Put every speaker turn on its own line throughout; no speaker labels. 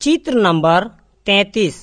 चित्र नंबर तैतीस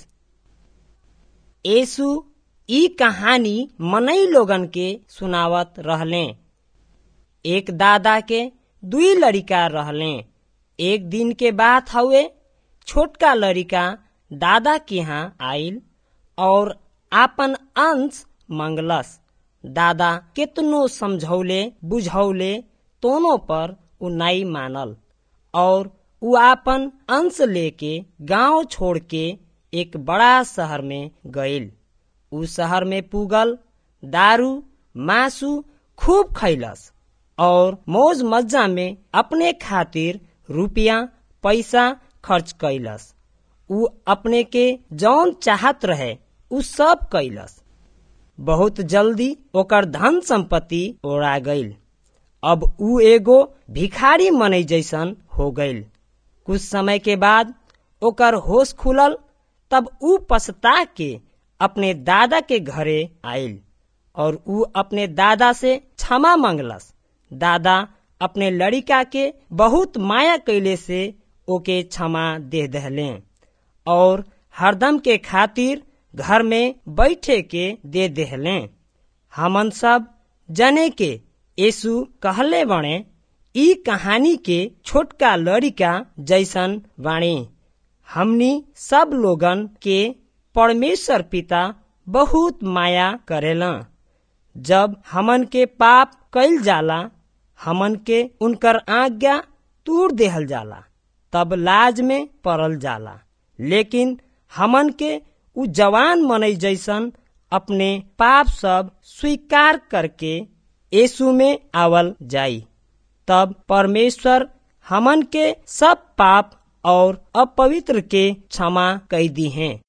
यीशु ई कहानी मनई लोगन के सुनावत रहले एक दादा के दुई लड़िका रहले एक दिन के बात हवे छोटका लड़िका दादा के यहाँ आइल और आपन अंश मंगलस दादा केतनो समझौले बुझौले तोनो पर उ नाई मानल और उ आपन अंश लेके गांव छोड़ के एक बड़ा शहर में गईल उ शहर में पुगल दारू मासू खूब खैलस और मौज मज्जा में अपने खातिर रुपया पैसा खर्च कैलस उ अपने के जौन चाहत रहे उ सब कैलस बहुत जल्दी ओकर धन संपत्ति ओरा गईल अब उ एगो भिखारी मनई जैसन हो गईल कुछ समय के बाद ओकर होश खुलल तब उ पछता के अपने दादा के घरे आइल और उ अपने दादा से क्षमा मांगलस दादा अपने लड़िका के बहुत माया कैले से ओके क्षमा दे दहले और हरदम के खातिर घर में बैठे के दे देहले हमन सब जने के यीशु कहले बणे ई कहानी के छोटका लड़िका जैसन बाणी हमनी सब लोगन के परमेश्वर पिता बहुत माया करेला जब हमन के पाप कैल जाला हमन के उनकर आज्ञा तूड़ देहल जाला तब लाज में पड़ल जाला लेकिन हमन के उ जवान मनई जैसन अपने पाप सब स्वीकार करके यीशु में आवल जाई तब परमेश्वर हमन के सब पाप और अपवित्र के क्षमा कई दी हैं